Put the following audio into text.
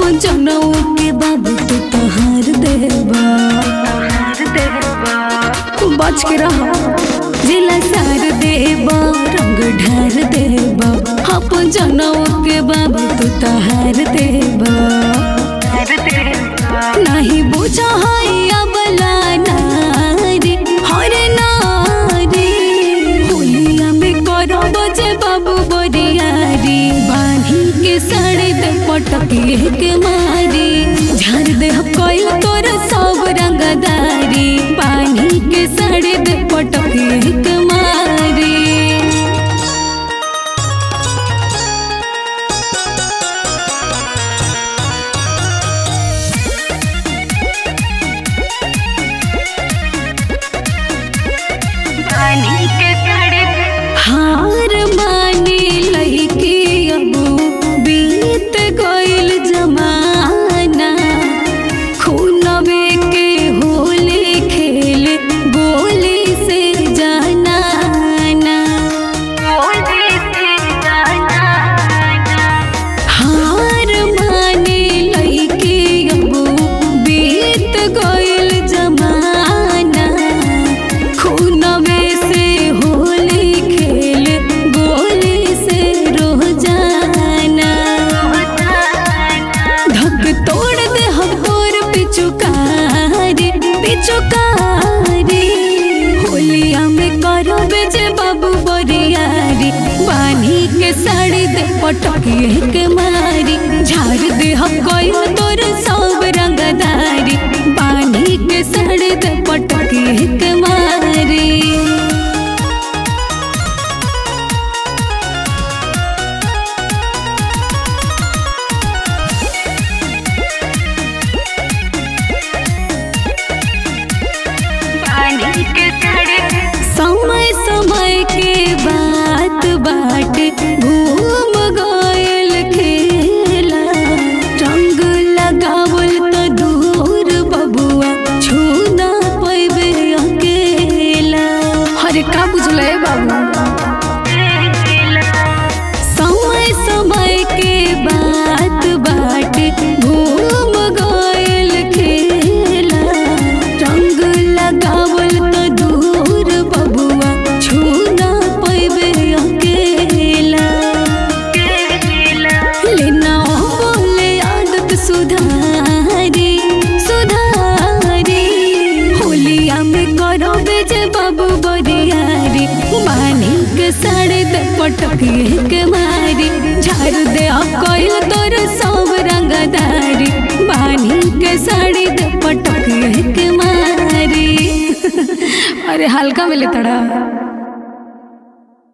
अपन जनऊ के बाबू तू तहार देबा बच के रह जिला सार देबा रंग ढार देबा अपन जनऊ के बाबू तू तहार देबा नहीं बुझा है अबला नारी हर नारी होलिया में करब जे बाबू बरियारी बांधी के साड़ी दे पटके के मारी झाड़ दे कोई तोर सब रंगदारी बांधी के साड़ी दे पटके के मारी हार मानी लईकी अबू बीत गइल जमाना खूनवे के होली खेल गोली से जाना ना हार मानी लईकी अबू बीत गइल जमाना खूनवे से होली खेल गोली से रोजाना धक तोड़ दे हम तोर पिचुकारी पिचुकारी होलिया में करो बेजे बाबू बरियारी बानी के साड़ी दे पटकी के मारी झाड़ दे हम कोई तोर सब रंगदारी बानी के साड़ी दे पटकी के मारी समय समय के बात बाट घूम गयल खेला रंग लगावल त दूर बबुआ छूना पैबे अकेला अरे का बुझले बाबू समय समय के बात बाट घूम गयल खेला रंग लगावल त दूर बबुआ छूना पैबे अकेला लेना बोले आदत सुधारी सुधारी होलिया में करो बेजे बाबू बरियारी बानी के साड़े दे पटकी के मारी झाड़ दे कोई तोर सब रंगदारी बानी के साड़ी दे पटकी के मारी अरे हल्का मिले तड़ा